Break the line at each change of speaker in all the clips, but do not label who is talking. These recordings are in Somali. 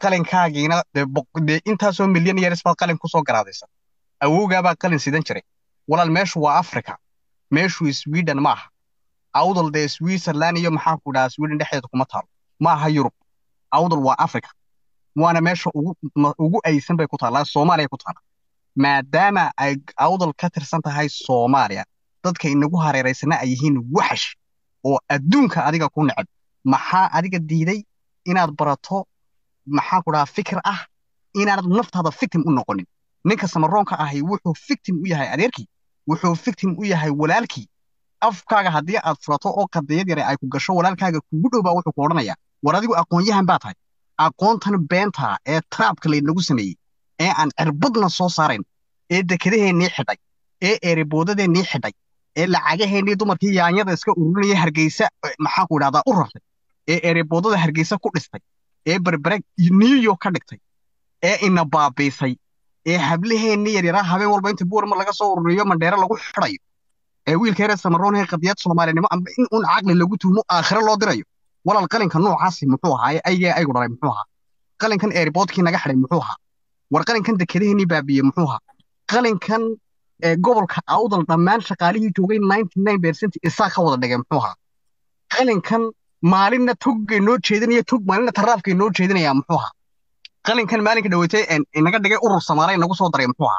qalinkaagiina dee boq- dee intaasoo milyan years baad qalin kusoo garaadaysa awowgaabaa qalin sidan jiray walaal meeshu waa africa meeshu sweden ma aha awdal dee switzerland iyo maxaa ku dhahaa sweden dhexdeeda kuma taalo ma aha yurub awdal waa africa waana meesha ugu ma- ugu aysan bay ku taallaa soomaaliya ku taalla maadaama ay awdal ka tirsan tahay soomaaliya dadka inagu hareeraysana ay yihiin waxash oo adduunka adiga ku neceb maxaa adiga diiday inaad barato maxaa ku dhahaa fikir ah inaanad naftaada victim u noqonin ninka samaroonka ahi wuxuu victim u yahay adeerkii wuxuu victim u yahay walaalkii afkaaga haddii aad furato oo qadiyad yare ay ku gasho walaalkaaga kugu dhow baa wuxuu ku odhanayaa war adigu aqoon-yahan baa tahay aqoontan beenta ee traabka laynagu sameeyey ee aan cirbadna soo saarayn ee dekedaheennii xidhay ee eeriboodadeenii xidhay ee lacagaheennii dumarkii yaanyada iska ururinaya hargeysa eh, maxaan ku idhahdaa u rartay ee eeriboodada hargeysa ku dhistay ee berbereg new york ka dhigtay ee ina baabiisay ee hablaheennii yaryaraa habeen walba inta buurma laga soo ururiyo mandheere lagu xidhayo ee wiilka yare samaroon ee qadiyad soomaalinimo amba in un caqli lagu tuumo aakhiro loo dirayo walaal qalinka noocaasi muxuu ahaa aygee aygu dhalay muxuu ahaa qalinkan eeriboodkii naga xidhay muxuu ahaa war qalinkan dekedaheennii baabiiyey muxuu ahaa qalinkan ee gobolka awdal dhammaan shaqaalihii joogay 99% isaa ka wada dhigay muxuu ahaa qalinkan maalinna toggay noo jeedinaya tog maalinna taraafkay noo jeedinaya muxuu ahaa qalinkan maalinka dhaweytay een inaga dhigay urur samaale inagu soo daray muxuu ahaa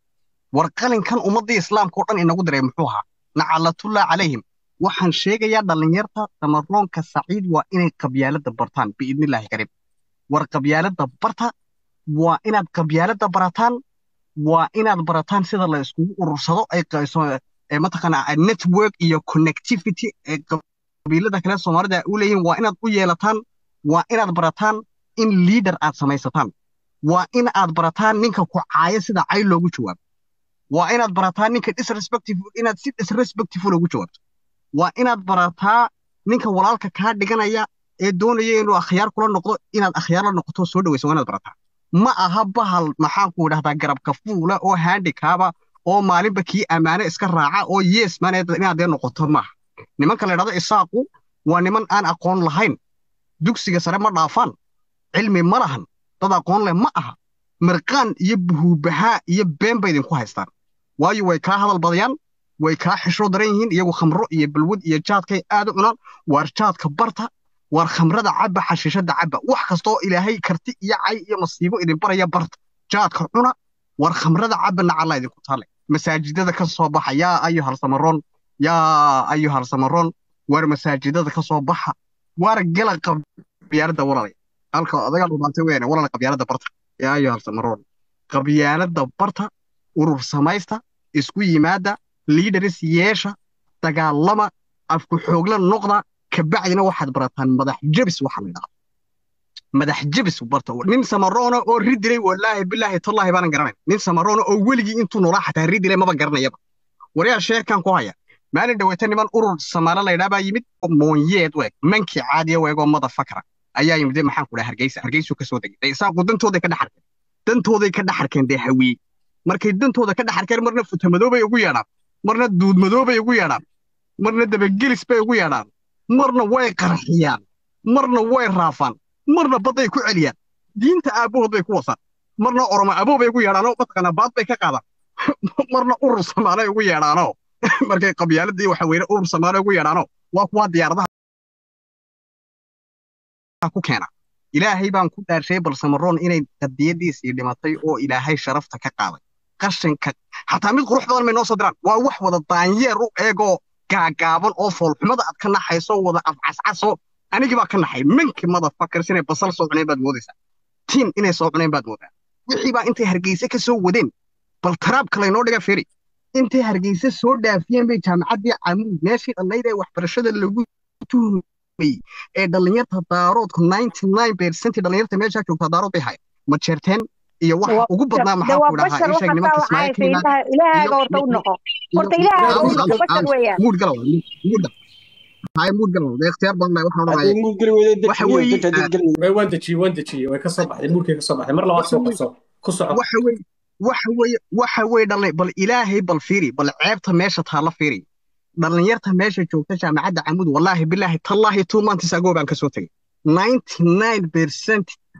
war qalinkan ummaddii islaamka oo dhan inagu diray muxuu ahaa nacalatullaa calayhim waxaan sheegayaa dhallinyarta samaroonka saciid waa inay qabyaaladda bartaan biidnillaahi kariim war qabyaaladda barta waa inaad qabyaaladda barataan waa inaad barataan sida la iskugu urursado ay qayso ee mataqaanaa network iyo connectivity ee qabiilada kale soomaalida u leeyihiin waa inaad u yeelataan waa inaad barataan in leader aad samaysataan waa in aad barataan ninka ku caaya sida cay loogu jawaabo waa inaad barataa ninka disrespectful inaad si disrespectful ugu jawaabto waa inaad barataa ninka walaalka kaa dhiganaya ee doonaya inuu akhyaar kula noqdo inaad akhyaar la noqoto soo dhawayso waa inaad barataa ma aha bahal maxaan ku idhahdaa garabka fuula oo handikaaba oo maalinba kii ammaano iska raaca oo yes man inaad dee noqoto maaha nimanka la idhahdo isaaqu waa niman aan aqoon lahayn dugsiga sare ma dhaafaan cilmi ma lahan dad aqoon leh ma aha mirqaan iyo buhuubahaa iyo been bay idinku haystaan waayo way kaa hadal badayaan way kaa xishro daran yihiin iyagu khamro iyo balwad iyo jaadkay aad u cunaan waar jaadka barta waar khamrada cabba xashiishada cabba wax kastoo ilaahay karti iyo cay iyo masiibo idin baraya barta jaadka cuna waar khamrada cabba nacalla idinku taale masaajidada ka soo baxa yaa ayuhal samaroon yaa ayuhal samaroon waar masaajidada ka soo baxa waar gala qabyaaladda walaalay halka adaga dhumaantay weene walaal qabyaaladda barta yaa ayuhal samaroon qabyaaladda barta urur samaysta isku yimaada liidaris yeesha dagaalama afku xoogla noqda kabacdina waxaad barataan madax jebis waxa la yidhahdo madax jebis barta nin samaroona oo ridilay wallaahi bilaahi tallaahi baanan garanayn nin samaroona oo weligii intuu noolaa xataa ridilay maba garanayaba waryaa sheerkan ku haya maalin dhaweyta niman urur samaale la yidhaha baa yimid oo moonyeed u eg mankii caadiya u eg oo mada fakra ayaa yimid dee maxaan ku dhaha hargeysa hargeysuu ka soo degay dee isaaqu dantooday ka dhex arkeen dantooday ka dhex arkeen dee hawiye markay dantooda ka dhex arkeen marna futamadoobay ugu yeedhaan marna duudmadoobay ugu yeedhaan marna dabagelis bay ugu yeedhaan marna way qarxiyaan marna way raafaan marna badday ku celiyaan diinta aabbahood bay ku wasaan marna oromo aboo bay ugu yeedhaanoo mataqaanaa baad bay ka qaadaan marna urur samaalay ugu yeedhaanoo markay qabyaaladii waxa weyne urur samaale ugu yeedhaanoo waa kuwaa diyaaradaha ku keena ilaahay baan ku dhaarshay bal samaroon inay qadiyadiisii dhimatay oo ilaahay sharafta ka qaaday qashinka xataa mid qurux badan may noo soo diraan waa wax wada daanyeer u eegoo gaagaaban oo foolxumada aad ka naxayso wada afcascaso anigii baa ka naxay minki madafakars inay basal soo cuneen baad moodaysaa tiin inay soo cuneen baad moodaa wixii baa intay hargeyse ka soo wadeen bal taraabka laynoo dhiga firi intay hargeyse soo dhaafiyeen bay jaamacaddii camuud meeshii dhannayd ee waxbarashada lagu tuhmayey ee dhallinyarta daaroodku ninety nine percent dhallinyarta meeshaa joogtaa daarood bay hayan ma jeerteen iyo waxa ugu badnaa maxaa ku dhahaa ii sheeg nimanka ismaaciilkiina
ilaahaga horta u noqo horta ilaahaga u noqo bashar weeyaan
muud gala muud hay muud gala de ikhtiyaar badan bay waxaan odhanaya waxa weeye
waan dejiyey waan dejiyey way ka soo baxday muurkay ka soo baxday mar labaad soo qabso ku soco
waxa weeye waxa weeye waxa weeye dhalin bal ilaahay bal fiiri bal ceebta meesha taalla fiiri dhallinyarta meesha joogta jaamacadda camud wallaahi bilaahi tallaahi two months ago baan ka soo tegey ninety nine percent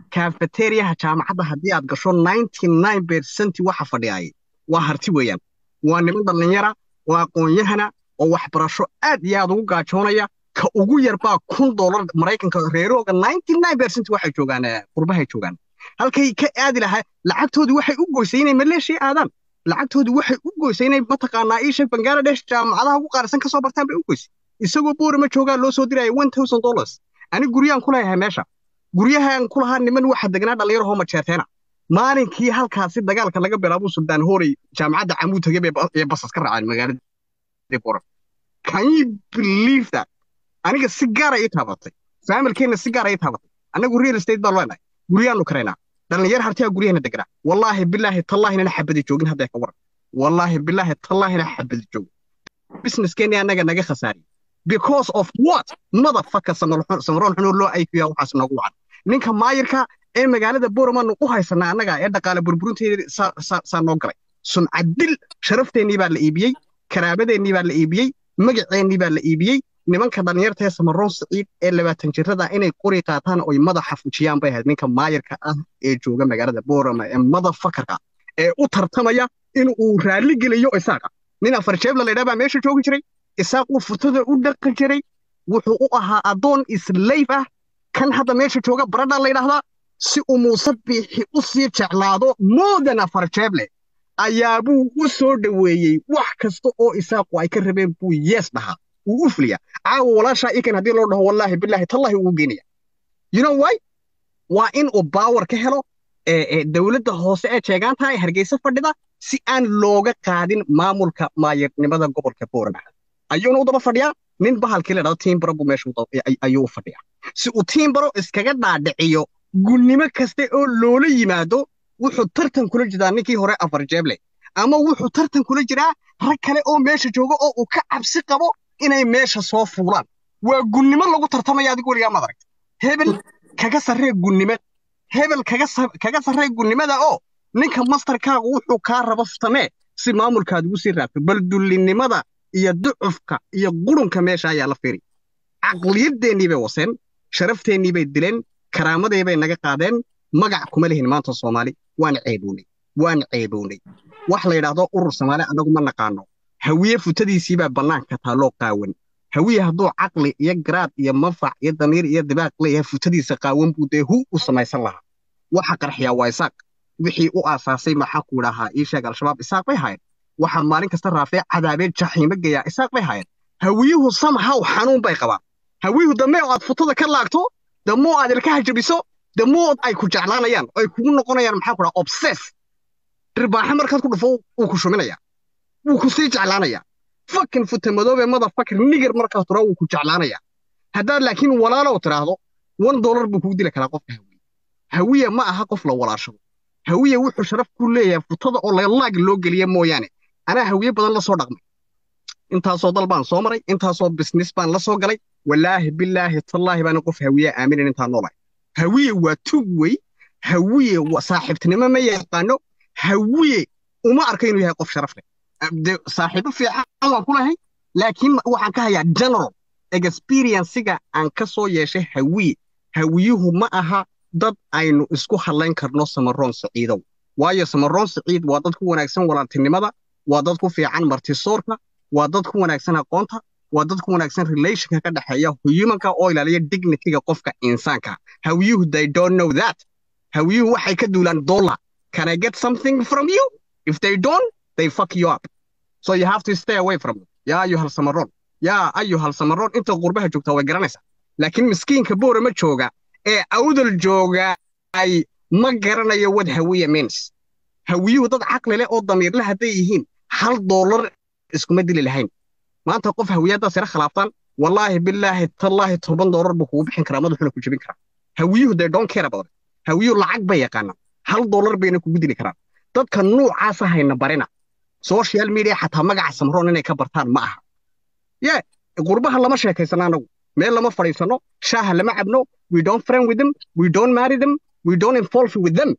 cafeteriaha jaamacadda haddii aad gasho 99 percent waxa fadhiyay waa harti weeyaan waa niman dhallinyara waa aqoon-yahana oo waxbarasho aad iyo aad ugu gaajoonaya ka ugu yar baa kun doolar maraykanka reerooga 99 percent waxay joogaan eh, qurbahay joogaan halkay ka aadi lahaa lacagtoodii waxay u goysay inay maleeshiya aadaan lacagtoodii waxay u goysay inay mataqaanaa ii sheeg bangaladesh jaamacadaha ugu qaalisan kasoo bartaan bay u goysay isagoo boorama joogaa loo soo diraya one thousand dollars ani guryaan ku leeyahay meesha guryahaan ku lahaa niman waxa degnaa dhallinyarahoo majeerteena maalinkii halkaasi dagaalka laga bilaabo suldaan hoorey jaamacadda camuud tagay bay ba- ee basas ka raaceen magaalada boram can you believe that aniga si gaara ii taabatay faamilkeenna si gaara ii taabatay annagu real estate baan leenahay guryaanu karaynaa dhallinyar hartiyaa guryaheena degnaa wallaahi bilaahi tallaahina xabadi joogin hadday ka waran wallaahi bilaahi tallaahina xabadi joogin businesskeenni annaga naga khasaariyey because of what motherfucker samaroon xunoo loo aykiya waxaas noogu wacan ninka maayirka ee magaalada booramaanu u haysanaa annaga ee dhaqaale burburinteeda saa saa- saa noo galay sumcadil sharafteenii baa la iibiyey karaabadeennii baa la iibiyey magaceennii baa la iibiyey nimanka dhallinyarta ee samaroon siciid ee labaatan jirada inay qori qaataan oy madaxa fujiyaan bay ahayd ninka maayirka ah ee jooga magaalada boorama ee motherfuckerka ee u tartamaya in uu raalli geliyo isaaqa nin afar jeebla la yidhaha baa meesha joogi jiray isaaq uu furtada u dhaqi jiray wuxuu u ahaa addoon islayf ah kan hadda meesha jooga baradha la yidhaahdaa si uu muuse biixi u sii jeclaado moodan afar jeeble ayaabuu u soo dhoweeyey wax kasta oo isaaqu ay ka rabeen buu yees dhahaa wuu u fuliyaa caawa walaashaa ikan haddii loo dhaho wallaahi bilaahi tallahi wuu geenaya you know why waa in uu baawar ka helo ee ee dowladda hoose ee jeegaanta ee hargeysa fadhida si aan looga qaadin maamulka maayirnimada gobolka boorama ayuuna u daba fadhiyaa nin bahalkii la dhahdo tiimbaro buu meesha u daba- ay- ayuu u fadhiyaa si uu tiimbaro iskaga dhaadhiciyo gunnimo kaste oo loola yimaado wuxuu tartan kula jiraa ninkii hore afar jeeble ama wuxuu tartan kula jiraa rag kale oo meesha jooga oo uu ka cabsi qabo inay meesha soo fuulaan waa gunnimo lagu tartamaya adigu weligaa maad aragta hebel kaga sarree gunnimo hebel kaga sa- kaga sarree gunnimada oo ninka mastarkaagu wuxuu kaa rabo samee si maamulkaad ugu sii raabto bal dullinimada iyo ducufka iyo qurunka meesha ayaa la fiiri caqliyadeennii bay waseen sharafteenii bay dileen karaamadii bay naga qaadeen magac kuma lihin maanta soomaali waan ceebownay waan ceebownay wax la yidhaahdo urur soomaali annagu ma naqaano hawiye futadiisiibaa bannaanka taalloo qaawan hawiye hadduu caqli iyo garaad iyo manfac iyo damiir iyo dibaaq leeyahay futadiisa qaawan buu dee hu u samaysan lahaa waxa qarxiyaa waa isaaq wixii u aasaasay maxaa ku idhahaa ii sheeg al-shabaab isaaq bay haayeen waxaa maalin kasta raafee cadaabee jaxiimo geeyaa isaaq bay haayeen hawiyuhu somehow xanuun bay qabaan hawiyuhu dambe oo aad futada ka laagto damoo aad ilkaha jabiso damoo ay ku jeclaanayaan oo ay kugu noqonayaan maxaa ku dhaha obsess dhirbaaxe markaad ku dhufo wuu ku shuminaya wuu ku sii jeclaanaya fakin futa madoobe motherfucker niger markaad turo wuu ku jeclaanaya haddaad laakiin walaalow tiraahdo one dollar buu kugu dili karaa qofka hawiye hawiye ma aha qof la walaashado hawiye wuxuu sharaf ku leeyahay futada oo laag loo geliya mooyaane anaa hawiye badan la soo dhaqmay intaasoo dal baan soo maray intaasoo business baan la soo galay walaahi bilaahi tallaahi baana qof hawiye aaminin intaan noolahay hawiye waa tug wey hawiye waa saaxiibtinimo ma yaqaano hawiye uma arka inuu yahay qof sharaf leh de saaxiibo fiican waan ku lahay laakiin waxaan ka hayaa general experiencega aan ka soo yeeshay hawiye hawiyuhu ma aha dad aynu isku hadlayn karno samaroon siciidow waayo samaroon siciid waa dad ku wanaagsan walaaltinimada waa dad ku fiican martisoorka waa dad ku wanaagsan aqoonta waa dad ku wanaagsan relationka ka dhexeeya humanka oo ilaaliya dignityga qofka insaanka hawiyuhu they don't know that hawiyuhu waxay ka duulaan dollar can i get something from you if they don't they fuck you up so you have to stay away from them yaa ayuhal samaroon yaa ayuhal samaroon inta qurbaha joogta way garanaysaa laakiin miskiinka boore ma jooga ee awdal jooga ay ma garanayo what hawiye means hawiyuhu dad caqli leh oo damiirle hadday yihiin hal dollar iskuma dili lahayn maanta qof hawiyaddaas yara khilaaftaan wallaahi bilaahi tallaahi toban dollar buu kugu bixin karaa madaxuna ku jebin karaa hawiyuhu they don't care about it hawiyuhu lacag bay yaqaanaan hal dollar bayna kugu dili karaan dadka nuucaasa hayna barina social media xataa magaca samroon inay ka bartaan ma aha ye qurbaha lama sheekaysano anagu meel lama fadhiisano shaaha lama cabno we don't friend with them we don't marry them we don't involve with them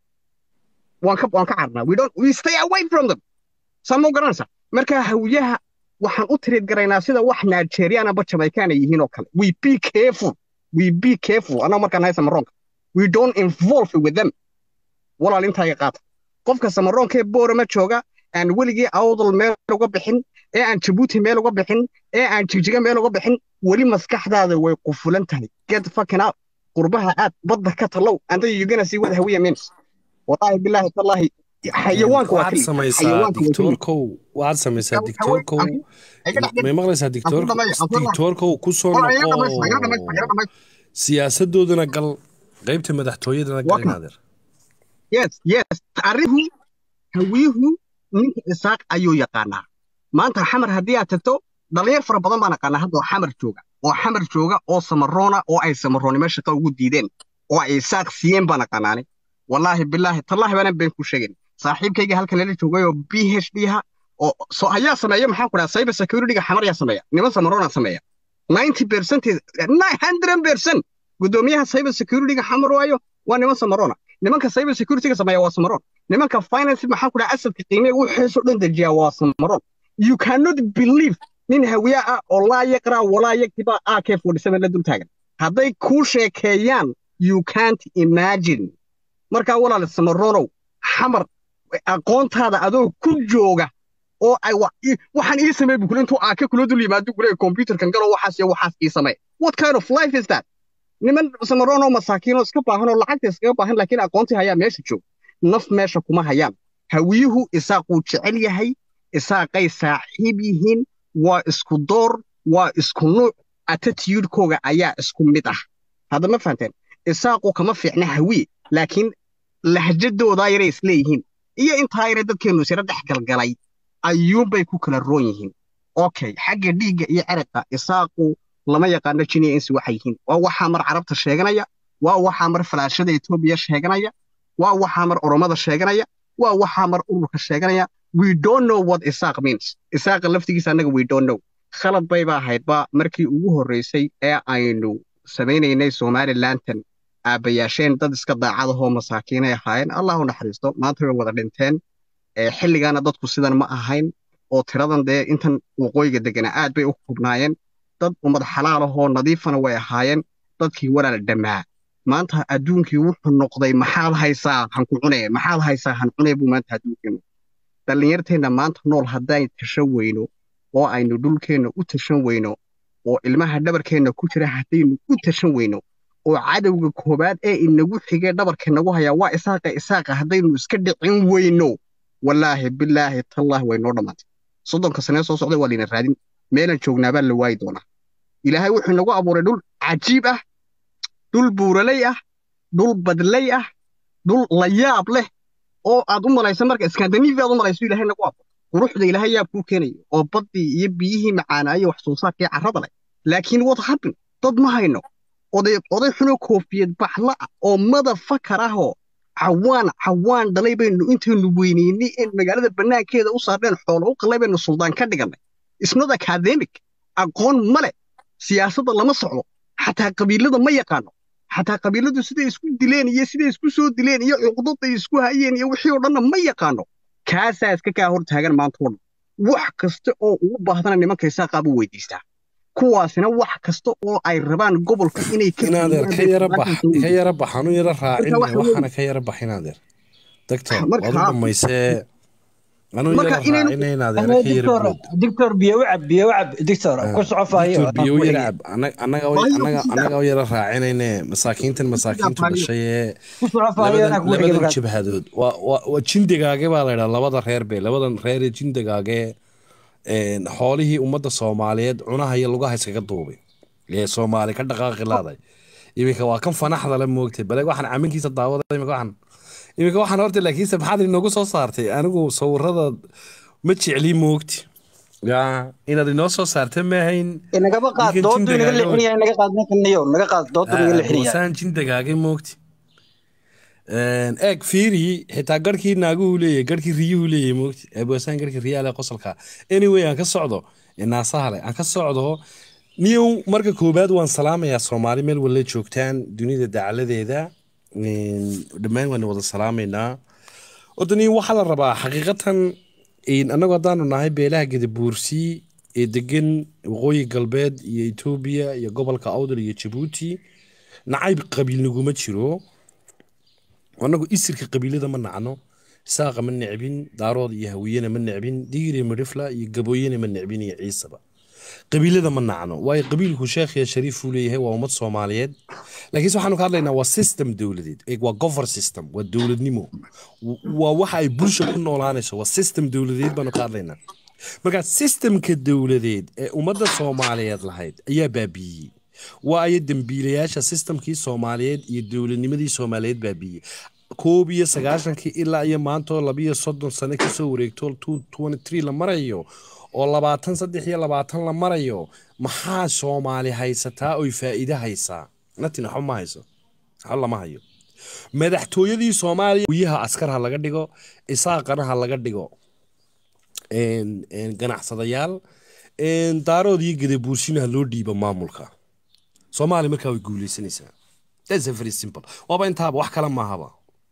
waan ka waan ka carnaa we don't we stay away from them saa ma garanaysa marka hawiyaha waxaan u tiriid garaynaa sida wax nigerian aba jamaican ay yihiin oo kale we be careful we be careful anaa markaan haysa maroonka we don't involve with them walaal intaaga qaata qofka samaroonkee boorama jooga aan weligii awdal meel uga bixin ee aan jabuuti meel uga bixin ee aan jigjiga meel uga bixin weli maskaxdaada way qufulan tahay get fucking out qurbaha aad badda ka tallow anta yugana sii wada hawiya means wallaahi bilaahi tallaahi xayawaanka waa
waxaad
keli
samaysaa
xayawaanka waa keli
dictoorkow waxaad samaysaa
Xayawaanka-
dictoorkow
ay ka dhex
may maqlaysaa
Aan ku
dictoorkow
dhamay- aan ku dhamay-
dictoorkow ku soo
Walaal, iga dhamaysta, iga dhamaysta, iga
noqo
dhamaysta.
siyaasadoodana gal qaybta madaxtooyadana gal
Waa kan.
inaadeer
yes yes arrihu hawiyuhu ninka isaaq ayuu yaqaanaa maanta xamar haddii aad tagto dhalinyar fara badan baan aqaanaa hadda oo xamar jooga oo xamar jooga oo samaroona oo ay samaroonnimo shaqa ugu diideen oo ay isaaq siiyeen baan aqaanaani wallaahi bilaahi tallaahi baanan been ku sheegin saaxiibkayga halkan lala joogay oo b h d ha oo so ayaa sameeya maxaan ku dhaha cyber security-ga xamar yaa sameeya niman samaroona sameeya 90 percent 900 percent gudoomiyaha cyber security-ga xamar waayo waa niman samaroona nimanka cyber security-ga sameeya waa samaroon nimanka finance maxaan ku dhaha asadka qiimeega wuxuusoo dhan dejiya waa samaroon you cannot believe nin hawiya ah oo laa yaqra walaa yaktiba ak 47 la dul taagan hadday kuu sheekeeyaan you can't imagine markaa walaal samaroonow xamar aqoontaada adoo ku jooga oo ay wa- i- waxaan ii samey bukule intuu aake kula dul yimaado gure computerkan galo waxaas iyo waxaas ii samey what kind of life is that niman samaroon oo masaakiin oo iska baahan oo lacagta iskaga baahan laakiin aqoontii hayaa meesha joog naf meesha kuma hayaan hawiyuhu isaaquu jecel yahay isaaqay saaxiib yihiin waa isku door waa isku nuuc attitude-kooga ayaa isku mid ah hadda ma fahanteen isaaqu kama fiicna hawiye laakiin lahjadoodaa yaray isleeyihiin iyo intaa yare dadkeennu isira dhex galgalay ayuunbay ku kala roon yihiin okay xagga dhiigga iyo ceraqa isaaqu lama yaqaano jiniya insi waxay yihiin waa waxaa mar carabta sheeganaya waa waxaa mar falaashada etoobiya sheeganaya waa waxaa mar oromada sheeganaya waa waxaa mar ururka sheeganaya we don't know what isaaq means isaaqa laftigiisa annaga we don't know khalad bayba ahaydba markii ugu horreysay ee aynu samaynaynay somalilantan aabbayaasheen dad iska daacadahoo masaakiinay ahaayeen allah u naxariisto maanta way wada dhinteen ee xilligaana dadku sidan ma ahayn oo tiradan dee intan waqooyiga deganaa aad bay u hubnaayeen dad ummad xalaalahoo nadiifana way ahaayeen dadkii walaala dhammaa maanta adduunkii wuxuu noqday maxaad haysaa hanku cunee maxaad haysaa han cunee buu maanta adduunkeenu dhallinyarteenna maanta nool hadday tashan weyno oo aynu dhulkeenna u tashan weyno oo ilmaha dhabarkeenna ku jira haddaynu u tashan weyno oo cadowga koobaad ee inagu xigee dhabarka nagu hayaa waa isaaqa isaaqa haddaynu iska dhicin weyno wallaahi bilaahi tallaahi way noo dhammaantay soddonka sanee soo socda waa layna raadin meelan joognaabaa la waayi doonaa ilaahay wuxuu inagu abuuray dhul cajiib ah dhul buuraley ah dhul badley ah dhul layaab leh oo aad u malaysa marka skandinavia aad u malayso ilaahay nagu abuuray quruxda ilaahay yaab kuu keenayo oo baddii iyo biyihii macaanaayo wax soo saarkii carrada leh laakiin what happen dad ma hayno oday oday xunoo koofiyad baxla ah oo mada fakar ah oo cawaan cawaan dhalay baynu intaynu weynaynay in magaalada bannaankeeda u saarneen xoolo u qalay baynu suldaan ka dhigannay isnot academic aqoon ma leh siyaasadda lama socdo xataa qabiilada ma yaqaano xataa qabiiladu siday isku dileen iyo siday isku soo dileen iyo cuqdaday isku hayeen iyo wixii oo dhanna ma yaqaano kaasaa iska kaa hor taagan maanta oo dhan wax kasta oo ugu baahdana nimanka isaaqaa buu weydiistaa kuwaasina wax kasta oo ay rabaan gobolka inay ka
inaadeer ka yara bax ka yara bax anu yara raacin
Marka waxa
waxaana ka yara bax inaadeer doctor
Marka-
waad u dhamaysee anu
Marka
yara
inaynu-
raacina inaadeer
أنا
ka yara
دكتور
bood
دكتور بيوعب بيوعب دكتور كل صعوبة هي
doctor biyo
أقول
yara
لك.
cab Ana- anaga way-
Waayo,
anaga
ku
anaga u yara raacinayne masaakiintan masaakiintu
Waayo.
dhashay ee
كل صعوبة هي أنا
labadan
أقول
labadan
لك
jabhadood waa waa waa jindigaage baa la yidhaha labada reer be labadan reer ee jindigaage een, xoolihii ummadda soomaaliyeed cunaha iyo lugaha iskaga duubay ee soomaali ka dhaqaaqi laaday iminka waa kan fanaxda la moogtay bale waxaan caminkiisa daawada iminka waxaan iminka waxaan horta laakiinse maxaad inoogu soo saartay anigu sawirada ma jecli moogti ya inaad inoo soo saarta maahayn
إنك بقى
يمكن
ضد
جندك
إنك اللي
على
حنيا إنك قاعد نك النيو إنك قاعد ضد إنك اللي حنيا
wasaan jindagaagay moogti eeg fiiri xitaa garhkii naaguhu leeyahy garhkii riyuhu leeyahy moogti eebwasaan garhkii riyaale qosolka anyway aan ka socdo naasahale aan ka socdo niyow marka koobaad waan salaamayaa soomaali meel walla joogtaan dunida dacaladeeda Een, dhammaan waan wada salaamaynaa horta niyo waxaa la rabaa xaqiiqatan een, annagu haddaanu nahay beelaha gadabuursi ee degan waqooyi galbeed iyo etoobiya iyo gobolka awdal iyo jabuuti nacayb qabiil naguma jiro annagu isirka qabiilada ma nacno saaqa ma necbin daarood iyo hawiyena ma necbin digir iyo midhifla iyo gabooyena ma necbin iyo ciisaba qabiilada ma nacno waayo qabiilku sheekh iyo shariif uu leeyahay waa ummad soomaaliyeed laakiinse waxaanu ka hadlaynaa waa system dowladeed eeg waa govern system waa dowladnimo W- waa waxa ay bulsha ku noolaanayso waa system dowladeed baanu ka hadlaynaa marka systemka dowladeed ee ummadda soomaaliyeed lahayd ayaa baabiiyey waa aya dembiilayaasha systemkii soomaaliyeed iyo dowladnimadii soomaaliyeed baabiiyey koob iyo sagaashankii ilaa iyo maantoo labiyo soddon sano kasoo wareegto two twenty three la marayo oo labaatan saddex iyo labaatan la marayo maxaa soomaali haysataa oy faa'iide haysaa natin waxba ma hayso waxba lama hayo madaxtooyadii soomaaliya wiyaha askar ha laga dhigo isaaqana ha laga dhigo een- een ganacsadayaal een daarood iyo gadabuursina ha loo dhiibo maamulka soomaaliya markaa way guuleysanaysaa That's a very simple waaba intaaba wax kale maahaba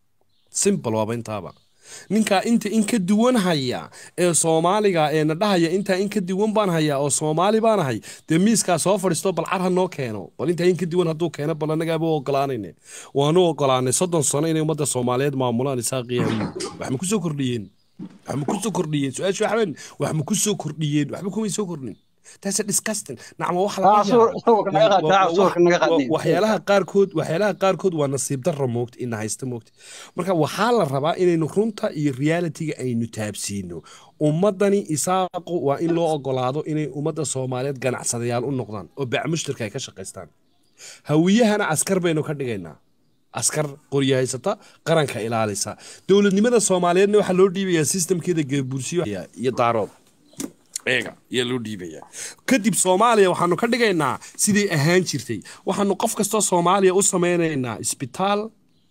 simple waaba intaaba ninkaa inta in ka duwan haya ee soomaaliga ee na dhahaya intaa in ka duwan baan hayaa oo soomaali baan ahay dee miiskaa soo fadhiisto bal car ha noo keeno bal intaa in ka duwan hadduu keeno bal annagaaba u ogolaanayne waanu ogolaanay soddon sano inay ummadda soomaaliyeed maamulaan isaaqiya wax ma ku soo kordhiyeen wax ma ku soo kordhiyeen su-aasha waxbeen wax ma ku soo kordhiyeen waxba kumay soo kordhin taas disgusting nacma wax laga
Taa suur-
yaabo
suurka naga qaad, taa suurka naga qaad.
wa- waxyaalaha qaarkood waxyaalaha qaarkood waa nasiib darro moogta ina haysta moogta marka waxaa la rabaa inaynu runta iyo realitiga aynu taabsiino ummadani isaaqu waa in loo ogolaado inay ummadda soomaaliyeed ganacsadayaal u noqdaan oo bac mushtarka ay ka shaqaystaan hawiyahana askar baynu ka dhigaynaa askar qoryo haysata qaranka ilaalisa dowladnimada soomaaliyeedna waxaa loo dhiibayaa sistamkeeda geebursiyo iyo daarood eega ayaa loo dhiibayaa kadib soomaaliya waxaanu ka dhigaynaa siday ahaan jirtay waxaanu qof kastoo soomaaliya u sameynaynaa isbitaal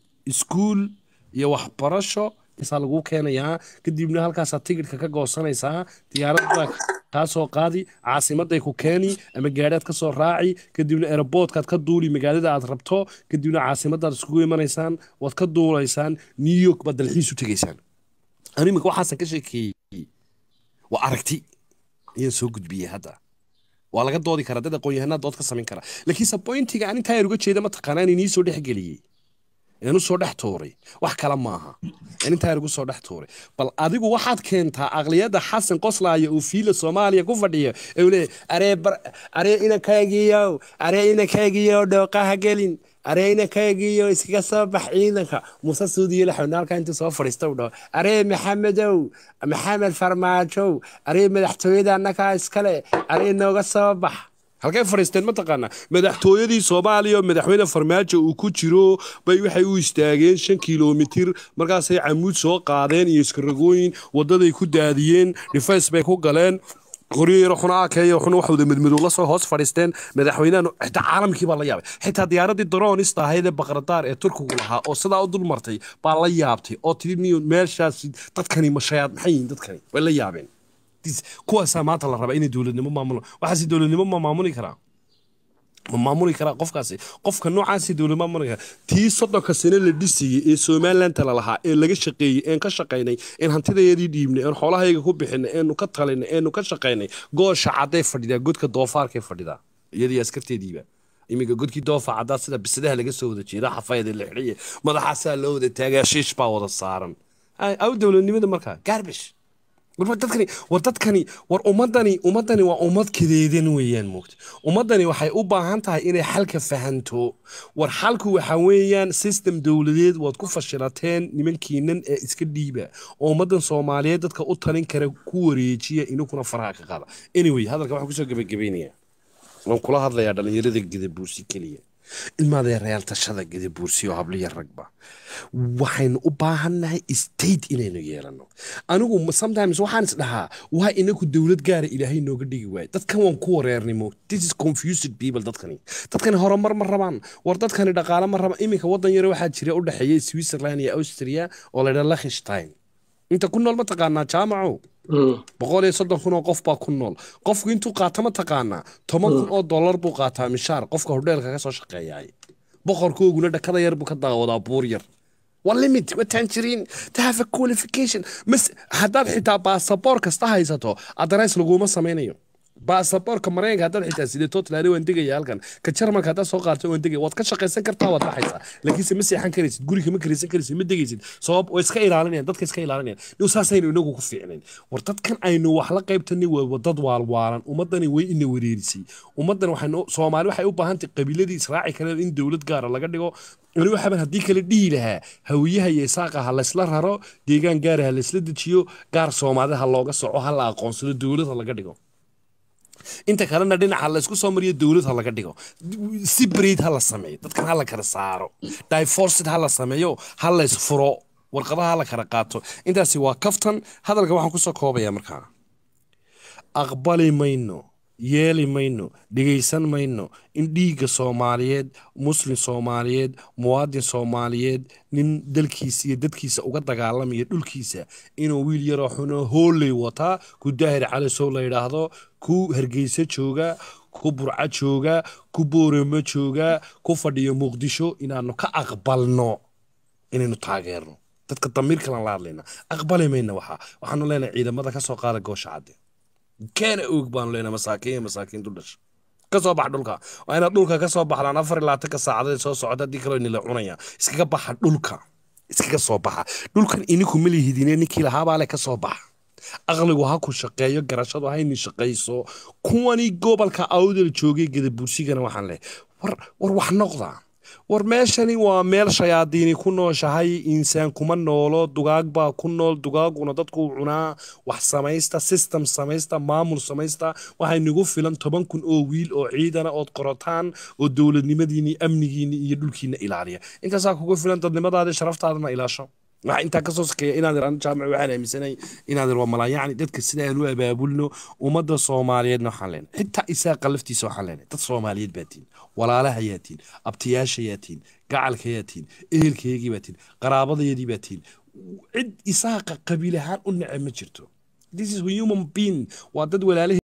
iskuul iyo waxbarasho isaa lagu keenayaa kadibna halkaasaa tigidhka ka goosanaysaa diyaaradda kaa soo qaadi caasimaday ku keeni ama gaadhaad ka soo raaci kadibna aeroboortkaad ka duuli magaalada aad rabto kadibna caasimadaad iskugu imanaysaan waad ka duulaysaan new york baad dalxiis u tegaysaan anu iminka waxaasan ka sheekeeyey waa aragti ayaan soo gudbiyey hadda waa laga doodi karaa dad aqoon-yahanaa dood ka samayn kara laakiinse pointiga aan intaa yar uga jeeda mataqaanaa in inii soo dhexgeliyey aan u soo dhex tuuray wax kale maaha aan intaa yar ugu soo dhex tuuray bal adigu waxaad keentaa aqliyadda xasan qoslaaya uu fiila soomaaliya ku fadhiyo ee uu leeyahy aree bar aree inakaagiyow aree inakaagiyow dhooqaha gelin aree inakaagiyo iskaga soo bax ciidanka muuse suudiyo laxawna halkaa intuu soo fadhiista u dhaho aree maxamedow maxamed farmaajow aree madaxtooyada annagaa iskale aree nooga soo bax halkay fadhiisteen mataqaanaa madaxtooyadii soomaaliya oo madaxweyne farmaajo uu ku jiro bay waxay u istaageen shan kilomitir markaasay camuud soo qaadeen iyo iskaragooyin wadaday ku daadiyeen dhifays bay ku galeen qoryo yaro xuna akeeyo xuna waxwada madmadow la soo hoos fadhiisteen madaxweynahan xitaa caalamkii baa la yaabay xitaa diyaaradii daroonista ahayd ee baqradaar ee turkigu lahaa oo sidaa u dul martay baa la yaabtay oo tiri niyo meeshaas dadkani mashayaad maxay yihiin dadkani way la yaabeen Dis- kuwaasaa maanta la rabaa inay dowladnimo maamulaan waxaase dowladnimo ma maamuli karaa ma maamuli karaa qofkaasi qofka noocaasi dowlad maamuli karaa tii soddonka sano la dhisayey ee somalilandta la lahaa ee laga shaqeeyey een ka shaqaynay een hantidayadii dhiibnay een xoolahayga ku bixinay eenu ka talinay eenu ka shaqaynay goosha cadday fadhidaa godka doofaarkay fadhidaa iyadii askarteediiba iminka godkii doofa caddaa sida bisadaha laga soo wada jeeda xafayda la xidhiye madaxaasaa loo wada taagaa shiish baa wada saaran Ay, aw dowladnimada markaa garbish war dadkani war dadkani war ummadani ummadani waa ummad kadeedan weeyaan moogta ummadani waxay u baahan tahay inay xalka fahanto war xalku waxa weeyaan system dowladeed waad ku fashilateen nimankiinan ee iska dhiiba oo ummadan soomaaliyeed dadka u talin kara ku wareejiya inukuna faraha ka qaada anyway hadalka waxaan kusoo gabagabaynayaa waan kula hadlayaa dhalinyarada gadabuursi keliya ilmaadee reyaal tashada gadabuursi oo habliya ragba waxaynu u baahannahay state inaynu yeelano anigu sometimes waxaan is dhahaa waa inaku dowlad gaara ilaahay nooga dhigi waayo dadkan waan ku wareernimo this is confused people dadkani dadkani horumar ma rabaan war dadkani dhaqaale ma rabaan iminka wadan yare waxaa jira u dhexeeya switzerland iyo austria oo la yidhaha lakhstein inta ku nool ma taqaanaa jaamaco boqol iyo soddon kun oo qof baa ku nool qofku intuu qaato ma taqaanaa toban kun oo dollar buu qaataa mishaar qofka hodheelka ka soo shaqeeyaay boqorkooguna dhakada yar buu ka daawadaa buur yar waa limit ma tanjiriin to have a qualification mas haddaad xitaa baasaboor kasta haysato adrees laguma samaynayo baasaboorka maraykanka haddaad xitaa sideetoo tilaari waan degaya halkan ka jarmalka haddaad soo qaarto waan degaya waad ka shaqaysan kartaa waad baxaysaa laakiinse ma seexan karaysid guriga ma karaysan karaysid ma degaysid sabab way iska ilaalinayaan dadka iska ilaalinayaan niw saasaynu inagu ku fiicnayn war dadkan aynu wax la qaybtanay waa dad waalwaalan ummadani way ina wareerisay ummaddan waxaynu soomaali waxay u baahan tahay qabiiladii israaci kale in dowlad gaara laga dhigo weli waxaaban haddii kale dhihi lahaa hawiyaha iyo isaaqa ha laysla raro deegaan gaara ha laysla dejiyo gaar soomaalida ha looga soco ha la aqoonsado dowlad ha laga dhigo inta kalena dhinaca laysku soo mariyo dowlad ha laga dhigo si breed ha la sameeyo dadkan ha la kala saaro divorcid ha la sameeyo ha lays furo warqadaha ha la kala qaato intaasi waa kaftan hadalka waxaan kusoo koobaya markaa aqbali mayno yeeli mayno dhegaysan mayno in dhiigga soomaaliyeed muslim soomaaliyeed muwaadin soomaaliyeed nin dalkiisa iyo dadkiisa uga dagaalamaya dhulkiisa inuu wiil yaroo xuno hooley wataa ku daahir calisow la yidhaahdo ku hargeysa jooga ku burco jooga ku booramo jooga ku fadhiyo muqdisho inaanu ka aqbalno inaynu taageerno dadka damiir kalan la hadlayna aqbali mayna waxaa waxaanu leenahay ciidamada kasoo qaada goosha cadde keena oog baanu leenahay masaakiin iyo masaakiin duldhasha ka soo bax dhulka waa inaad dhulka ka soo baxdaan afar iyo labaatanka saacadood soo socda haddii kaloo inila cunaya iskaga baxa dhulka iskaga soo baxa dhulkan ininku ma lihidine ninkii lahaabaa le ka soo baxa aqligu ha ku shaqeeyo garashadu hayni shaqayso kuwani gobolka awdal joogay gadabursigana waxaan leh war war wax noqda war meeshani waa meel shayaadiini ku nooshahay insaan kuma noolo dugaag baa ku nool dugaaguna dadku cunaa wax samaysta system samaysta maamul samaysta waxay nagu filan toban kun oo wiil oo ciidana ood qorotaan oo dowladnimadiini amnigiini iyo dhulkiina ilaaliya intaasaa kugu filan dadnimadaadi sharaftaadana ilaasho waxaa intaa kasoo sakeeya inaadir an jaamic waxaan aaminsanay inaadir waa malaayacni dadka sida aan u abaabulno ummadda soomaaliyeedna waxaan leenahay xitaa isaaqa laftiisa waxaan leenahay dad soomaaliyeed baa tiin walaalaha yaa tiin abtiyaasha yaa tiin gacalka yaa tiin ehelkaygii baa tiin qaraabadayadii baa tiin cid isaaqa qabiil ahaan u neceb ma jirto this is human being waa dad walaalahe